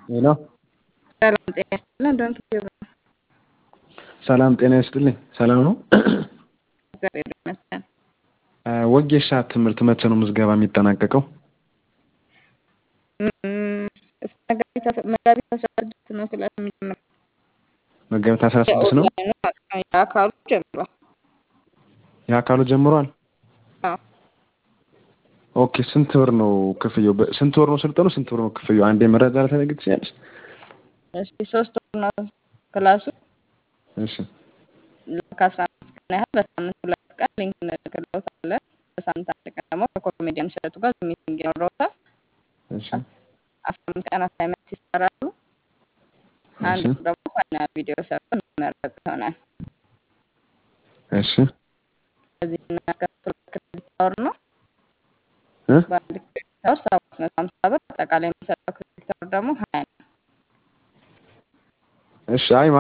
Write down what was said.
ሄሎ ሰላም ጤና ይስጥልን። ዶንት ዩቲዩብ ነው። ሰላም ጤና ይስጥልኝ። ሰላም ነው? እግዚአብሔር ይመስገን። ወጌሻ ትምህርት መቼ ነው ምዝገባ የሚጠናቀቀው? እም፣ እስከ መጋቢት አስራ- መጋቢት አስራ ስድስት ነው ክላስ የሚጀምረው። መጋቢት አስራ ስድስት ነው። የኦንላይኑ ማለት ነው። የአካሉ ጀምሯል። የአካሉ ጀምሯል። አዎ። ኦኬ ስንት ብር ነው ክፍያው? በ- ስንት ወር ነው ስልጠኑ? ስንት ብር ነው ክፍያው? አንዴ መረጃ ልትነግሪኝ ትችያለሽ? እሺ ሶስት ወር ነው ክላሱ እሺ ከአስራ አምስት ቀን ያህል በሳምንት ሁለት ቀን ሊንክ እንልክልዎታለን። በሳምንት አንድ ቀን ደግሞ ከኮሜዲያን እሸቱ ጋር ሚቲንግ ይኖረዎታል። እሺ አስራ አምስት ቀን አሳይመንት ይሰራሉ። አንድ እሺ ወር ደግሞ ፋይናል ቪዲዮ ሰርቶ የሚመረቅ ይሆናል። እሺ ከዚህ የምናስከፍለው ክሬዲት አወር ነው። እ በአንድ ክሬዲት አወር ሰባት መቶ ሀምሳ ብር፣ አጠቃላይ የሚሰጠው ክሬዲት አወር ደግሞ ሀያ ነው። እሺ አይ